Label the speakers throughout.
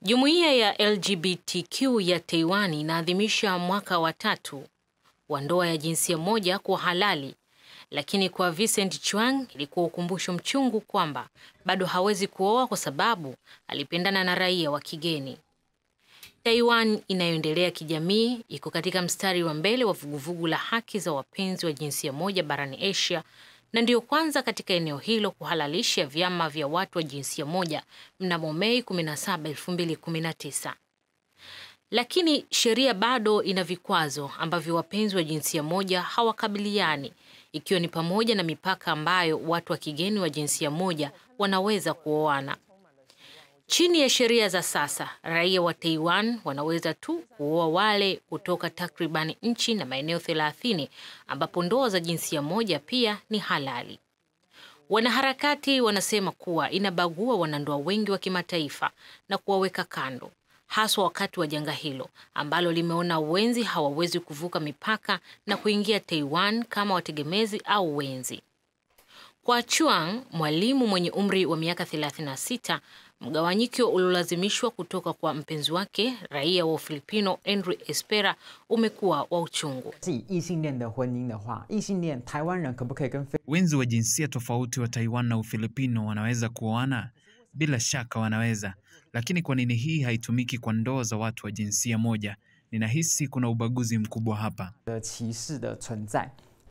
Speaker 1: Jumuiya ya LGBTQ ya Taiwan inaadhimisha mwaka wa tatu wa ndoa ya jinsia moja kuwa halali, lakini kwa Vincent Chuang ilikuwa ukumbusho mchungu kwamba bado hawezi kuoa kwa sababu alipendana na raia wa kigeni. Taiwan inayoendelea kijamii iko katika mstari wa mbele wa vuguvugu la haki za wapenzi wa jinsia moja barani Asia na ndiyo kwanza katika eneo hilo kuhalalisha vyama vya watu wa jinsia moja mnamo Mei 17, 2019. Lakini sheria bado ina vikwazo ambavyo wapenzi wa jinsia moja hawakabiliani, ikiwa ni pamoja na mipaka ambayo watu wa kigeni wa jinsia moja wanaweza kuoana. Chini ya sheria za sasa, raia wa Taiwan wanaweza tu kuoa wale kutoka takribani nchi na maeneo 30 ambapo ndoa za jinsia moja pia ni halali. Wanaharakati wanasema kuwa inabagua wanandoa wengi wa kimataifa na kuwaweka kando, haswa wakati wa janga hilo ambalo limeona wenzi hawawezi kuvuka mipaka na kuingia Taiwan kama wategemezi au wenzi. Kwa Chuang, mwalimu mwenye umri wa miaka 36, mgawanyiko uliolazimishwa kutoka kwa mpenzi wake raia wa Ufilipino Andrew Espera umekuwa wa uchungu.
Speaker 2: 是以异性恋的婚姻的话，异性恋台湾人可不可以跟非
Speaker 3: Wenzi wa jinsia tofauti wa Taiwan na Ufilipino wanaweza kuoana? Bila shaka wanaweza, lakini kwa nini hii haitumiki kwa ndoa za watu wa jinsia moja? Ninahisi kuna ubaguzi mkubwa hapa.
Speaker 2: 的歧视的存在？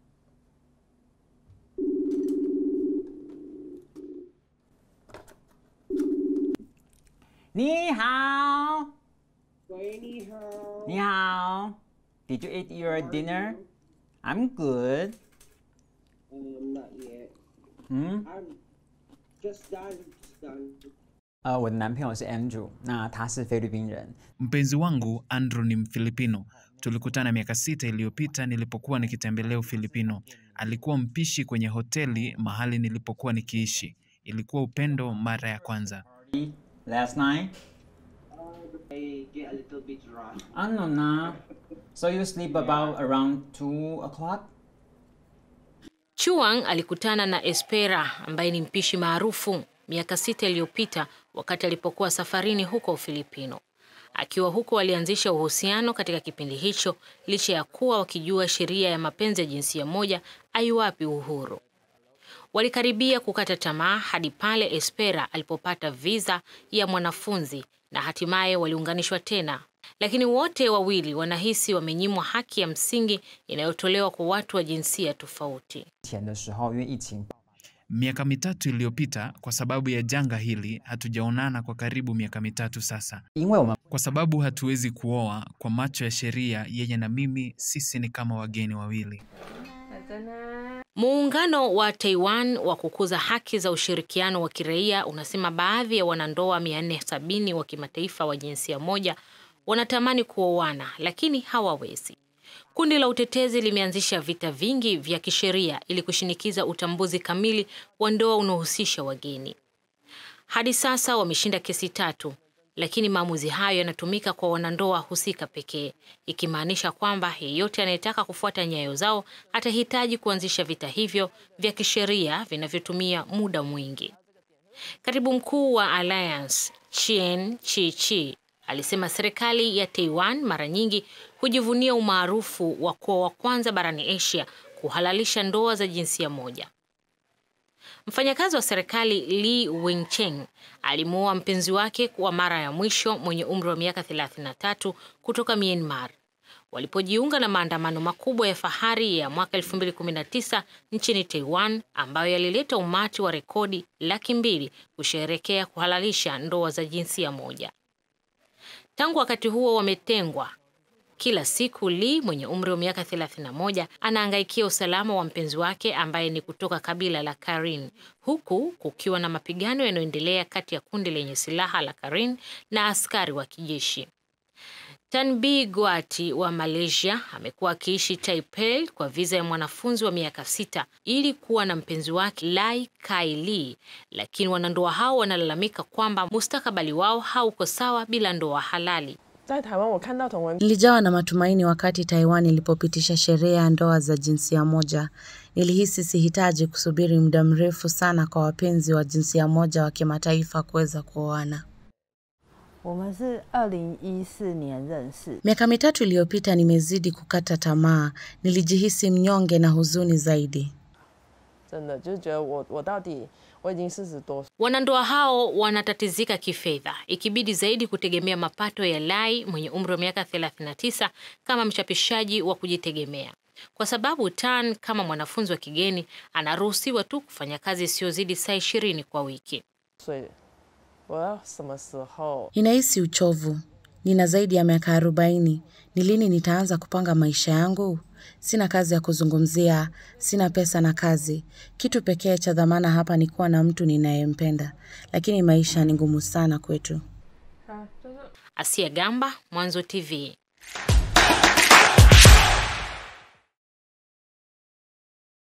Speaker 2: 你好，
Speaker 4: 喂，你好。
Speaker 2: 你好。Did you eat your dinner? I'm good.
Speaker 4: Um, not yet.
Speaker 2: 嗯，
Speaker 4: I'm just done. Just done.
Speaker 2: 呃，我的男朋友是 Andrew，那他是菲律宾人。
Speaker 3: Mpenzi wangu Andrew ni Mfilipino. Tulikutana miaka sita iliyopita nilipokuwa nikitembelea Ufilipino. Alikuwa mpishi kwenye hoteli mahali nilipokuwa nikiishi. Ilikuwa upendo mara ya kwanza.
Speaker 2: Last night?
Speaker 4: I get a little bit drunk.
Speaker 2: I don't know. Nah. So you sleep about around two o'clock?
Speaker 1: Chuang alikutana na Espera ambaye ni mpishi maarufu miaka sita iliyopita wakati alipokuwa safarini huko Ufilipino. Akiwa huko walianzisha uhusiano katika kipindi hicho licha ya kuwa wakijua sheria ya mapenzi ya jinsia moja aiwapi uhuru. Walikaribia kukata tamaa hadi pale Espera alipopata visa ya mwanafunzi na hatimaye waliunganishwa tena. Lakini wote wawili wanahisi wamenyimwa haki ya msingi inayotolewa kwa watu wa jinsia tofauti.
Speaker 2: 前的时候，因为疫情
Speaker 3: Miaka mitatu iliyopita, kwa sababu ya janga hili, hatujaonana kwa karibu miaka mitatu sasa.
Speaker 2: 因为我们
Speaker 3: Kwa sababu hatuwezi kuoa kwa macho ya sheria, yeye na mimi, sisi ni kama wageni wawili.
Speaker 1: Muungano wa Taiwan wa kukuza haki za ushirikiano wa kiraia unasema baadhi ya wanandoa 470 wa kimataifa wa jinsia moja wanatamani kuoana lakini hawawezi. Kundi la utetezi limeanzisha vita vingi vya kisheria ili kushinikiza utambuzi kamili wa ndoa unaohusisha wageni. Hadi sasa wameshinda kesi tatu, lakini maamuzi hayo yanatumika kwa wanandoa husika pekee, ikimaanisha kwamba yeyote anayetaka kufuata nyayo zao atahitaji kuanzisha vita hivyo vya kisheria vinavyotumia muda mwingi. Katibu mkuu wa Alliance Chien Chi-chi alisema serikali ya Taiwan mara nyingi hujivunia umaarufu wa kuwa wa kwanza barani Asia kuhalalisha ndoa za jinsia moja. Mfanyakazi wa serikali Li Wingcheng alimuoa mpenzi wake kwa mara ya mwisho mwenye umri wa miaka 33 kutoka Myanmar walipojiunga na maandamano makubwa ya fahari ya mwaka 2019 nchini Taiwan ambayo yalileta umati wa rekodi laki mbili kusherehekea kuhalalisha ndoa za jinsia moja. Tangu wakati huo wametengwa. Kila siku Lee mwenye umri wa miaka 31 anaangaikia usalama wa mpenzi wake ambaye ni kutoka kabila la Karen, huku kukiwa na mapigano yanayoendelea kati ya kundi lenye silaha la Karen na askari wa kijeshi. Tanbi Guati wa Malaysia amekuwa akiishi Taipei kwa viza ya mwanafunzi wa miaka sita ili kuwa na mpenzi wake Lai Kai Lee, lakini wanandoa hao wanalalamika kwamba mustakabali wao hauko sawa bila ndoa halali.
Speaker 5: 在台湾，我看到同文
Speaker 6: Nilijawa na matumaini wakati Taiwan ilipopitisha sheria ya ndoa za jinsia moja. Nilihisi sihitaji kusubiri muda mrefu sana kwa wapenzi wa jinsia moja wa kimataifa kuweza kuoana.
Speaker 5: 我们是二零一四年认识，
Speaker 6: Miaka mitatu iliyopita nimezidi kukata tamaa, nilijihisi mnyonge na huzuni zaidi.
Speaker 5: 真的就是觉得我我到底我已经四十多岁，
Speaker 1: Wanandoa hao wanatatizika kifedha, ikibidi zaidi kutegemea mapato ya Lai mwenye umri wa miaka 39 kama mchapishaji wa kujitegemea, kwa sababu Tan kama mwanafunzi wa kigeni anaruhusiwa tu kufanya kazi isiyozidi saa ishirini kwa wiki.
Speaker 5: 所以我要什么时候
Speaker 6: Ninahisi uchovu. Nina zaidi ya miaka arobaini. Ni lini nitaanza kupanga maisha yangu? Sina kazi ya kuzungumzia, sina pesa na kazi. Kitu pekee cha dhamana hapa ni kuwa na mtu ninayempenda, lakini maisha ni ngumu sana kwetu.
Speaker 1: Asia Gamba, Mwanzo TV.